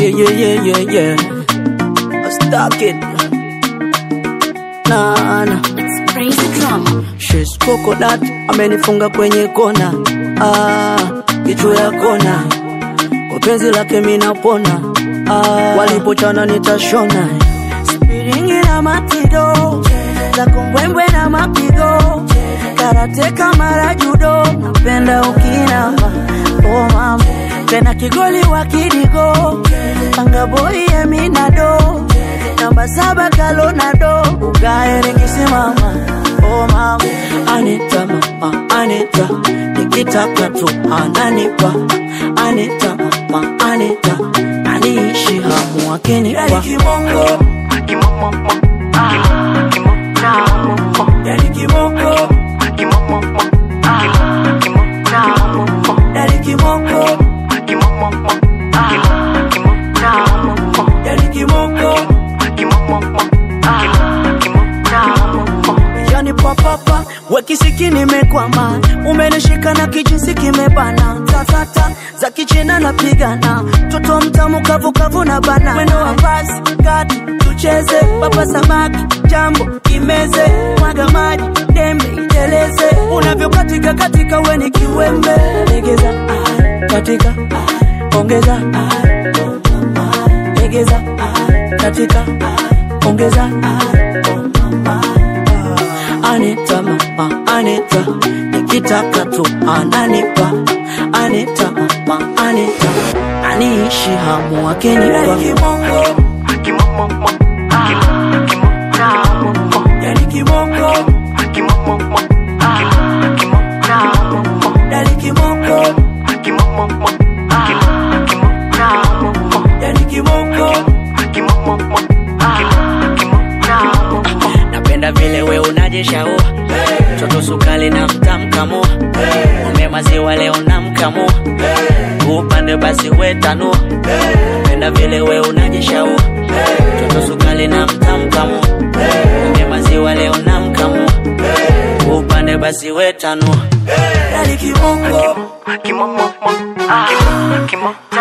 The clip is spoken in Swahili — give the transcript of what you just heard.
Yeah, yeah, yeah, yeah, yeah. I stuck it. Nah, nah. It's crazy drama. She's coconut, amenifunga kwenye kona. Ah, kichwa ya kona. Kwa penzi lake mimi napona. Ah, walipochana nitashona. Spiringi na matido. Za kumbwembwe na mapigo. Karate kama judo. Napenda ukinama. Oh mama. Tena kigoli wa kidigo. Panga boy eminado. Namba saba kalonado. Ugae nikisimama. Oh mama. Anita mama, Anita. Nikitaka tu ananipa. Anita mama, Anita. Aniishi hamu akinipa. Yani kibongo. Yani kibongo. Yani kibongo. Yani papapa wekisiki nimekwama, umenishika na kijinsi kimebana, tatata za kichina napigana, toto mtamu kavukavu na bana, mwendo wa basi kati tucheze, papa samaki jambo imeze, mwaga maji dembe iteleze, unavyokatika katika weni kiwembe, legeza ah, katika ah, ongeza ah, legeza ah, katika ah, ongeza ah, Anita mama, Anita, nikitaka tu ananipa. Anita mama, Anita, aniishi hamu akinipa. Yani kibongo, yani kibongo, yani kibongo. Napenda vile we unajishaua Toto sukali na mtamkamua Ume maziwa leo namkamua Upande basi we tanua Napenda vile we unajishaua Toto sukali na mtamkamua Ume maziwa leo namkamua Upande basi we tanua Yani kibongo Kimo, kimo, kimo,